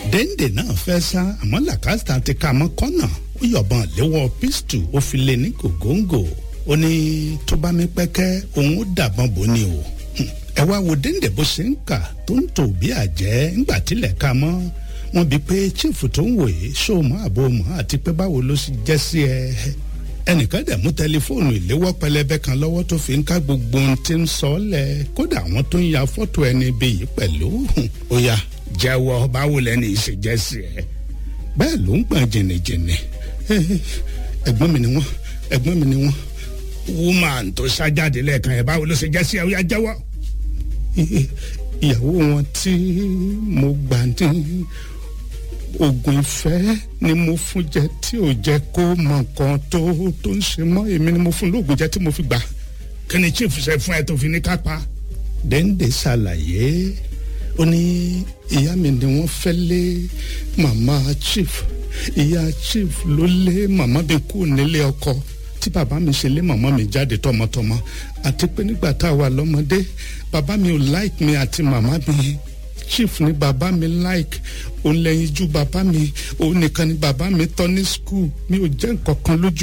dèndé náà fẹ́ sá àmọ́ làkàtà ti ka mọ́ kọ́nà ó yọ̀bọ̀n léwọ́ pistol ó fi lé ní gògóńgò ó ní tó bá mi pẹ́kẹ́ òun ó dàbọ̀n bò ní o ẹ wá wo dèndé bó ṣe ń kà tó ń tò bí àjẹ́ ńgbà tilẹ̀ ka mọ́ wọn bí pé chief tó ń wòye ṣó mọ́ àbò mọ́ àti pé báwo ló ṣe jẹ́ sí ẹ ẹnìkan dẹ̀ mú tẹlifóònù ìléwọ́ pẹlẹbẹ kan lọ́wọ́ tó fi ń ká gbogbo ohun tí ń sọ ọ́ lẹ̀ kódà àwọn tó ń ya fọ́tò ẹni bí yìí pẹ̀lú ó yá jẹ́wọ́ báwo lẹ́ni ìṣèjẹ́ sí ẹ bẹ́ẹ̀ ló ń gbọ̀n jìnnìjìnnì ẹ̀gbọ́n mi ni wọ́n ẹ̀gbọ́n mi ni wọ́n woman tó ṣájáde lẹ́ẹ̀kan ẹ̀ báwo ló ṣe jẹ́ sí ẹ ó yá jẹ́wọ́ ìyàwó wọn tí mo gbà ní oògùn ìfẹ́ ni mo fún jẹ tí ò jẹ́ kó mọ nǹkan tó tó ń ṣe mọ́ èmi ni mo fún lóògùn jẹ tí mo fi gbà kí ni chief ṣe fún ẹ tó fi ní kápá. dèndé ṣàlàyé ó ní ìyá mi ni wọ́n fẹ́ lé màmá chief ìyá chief ló lé màmá mi kú nílé ọkọ tí bàbá mi ṣe lé màmá mi jáde tọmọtọmọ àti pé nígbà tá a wà lọ́mọdé bàbá mi ò like mi àti màmá mi chief ni bàbá mi like òun lẹ́yìn ju bàbá mi òun nìkan ni bàbá mi tọ́ ní school mi ò jẹ́ nǹkan kan lójú.